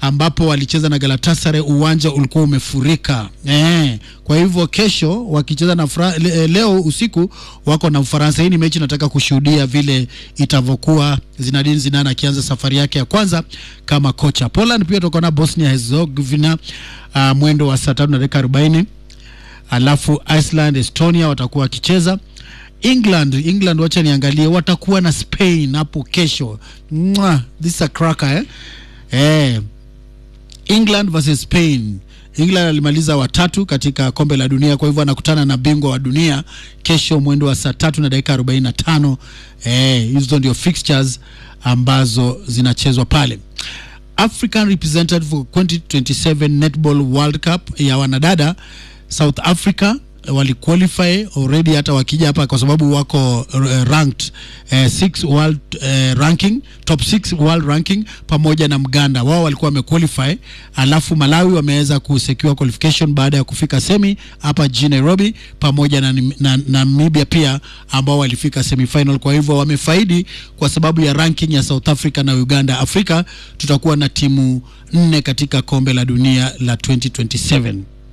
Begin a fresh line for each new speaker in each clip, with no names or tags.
ambapo walicheza na Galatasaray, uwanja ulikuwa umefurika eh. Kwa hivyo kesho wakicheza na Fra le, leo usiku wako na Ufaransa. Hii ni mechi nataka kushuhudia vile itavyokuwa, Zinedine Zidane akianza safari yake ya kwanza kama kocha. Poland pia tutakuwa na Bosnia Herzegovina uh, mwendo wa saa tatu na dakika arobaini alafu Iceland, Estonia watakuwa wakicheza England England, wacha niangalie, watakuwa na Spain hapo kesho. Mwah, this is a cracker eh? Eh, England versus Spain. England alimaliza watatu katika kombe la dunia, kwa hivyo anakutana na bingwa wa dunia kesho mwendo wa saa tatu na dakika arobaini na tano. Eh, hizo ndio fixtures ambazo zinachezwa pale. African representative for 2027 Netball World Cup ya wanadada South Africa waliqualify already hata wakija hapa kwa sababu wako uh, ranked uh, six world uh, ranking top 6 world ranking pamoja na Mganda wao walikuwa wamequalify, alafu Malawi wameweza kusecure qualification baada ya kufika semi hapa jijini Nairobi, pamoja na, na, na Namibia pia ambao walifika semifinal. Kwa hivyo wamefaidi kwa sababu ya ranking ya South Africa na Uganda. Afrika tutakuwa na timu nne katika kombe la dunia la 2027.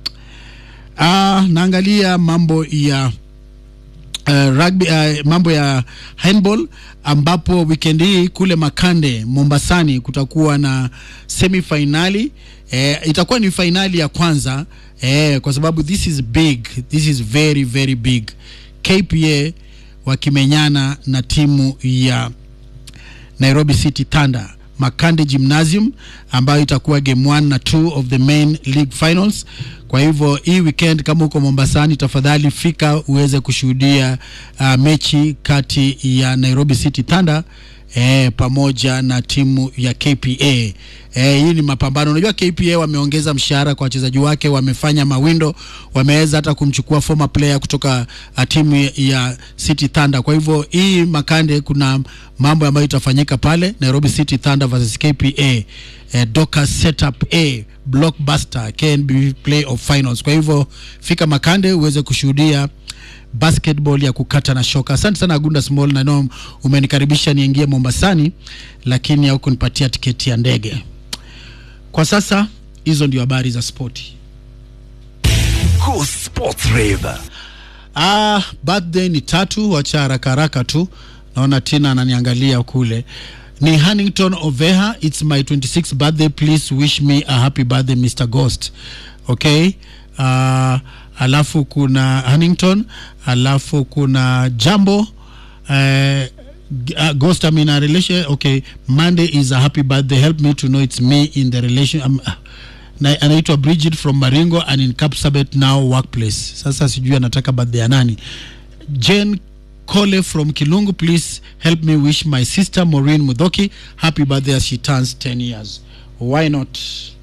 Ah, naangalia mambo ya uh, rugby, uh, mambo ya handball ambapo weekend hii kule Makande Mombasani kutakuwa na semifinali eh, itakuwa ni fainali ya kwanza eh, kwa sababu this is big, this is very very big. KPA wakimenyana na timu ya Nairobi City Thunder Makande Gymnasium ambayo itakuwa game 1 na 2 of the main league finals. Kwa hivyo hii weekend kama uko Mombasani, tafadhali fika uweze kushuhudia uh, mechi kati ya Nairobi City Thunder eh, pamoja na timu ya KPA. Eh, hii ni mapambano. Unajua KPA wameongeza mshahara kwa wachezaji wake, wamefanya mawindo, wameweza hata kumchukua former player kutoka uh, timu ya City Thunder. Kwa hivyo hii Makande, kuna mambo ambayo itafanyika pale Nairobi City Thunder versus KPA eh, Doka setup A blockbuster KNB playoff finals. Kwa hivyo fika Makande uweze kushuhudia basketball ya kukata na shoka. Asante sana Agunda Small, na know umenikaribisha niingie Mombasani, lakini haukunipatia tiketi ya ndege. Kwa sasa hizo ndio habari za spoti.
Go Sports Rave.
Ah, birthday ni tatu, wacha haraka haraka tu. Naona Tina ananiangalia kule. Ni Hannington Oveha, it's my 26th birthday, please wish me a happy birthday Mr. Ghost. Okay? Uh, alafu kuna Hannington, alafu kuna Jambo uh, uh, Ghost I'm in a relation okay Monday is a happy birthday help me to know it's me in the relation um, uh, na anaitwa Bridget from Maringo and in Kapsabet now workplace. Sasa sijui anataka birthday ya nani. Jane Kole from Kilungu, please help me wish my sister Maureen Mudhoki happy birthday as she turns 10 years. Why not?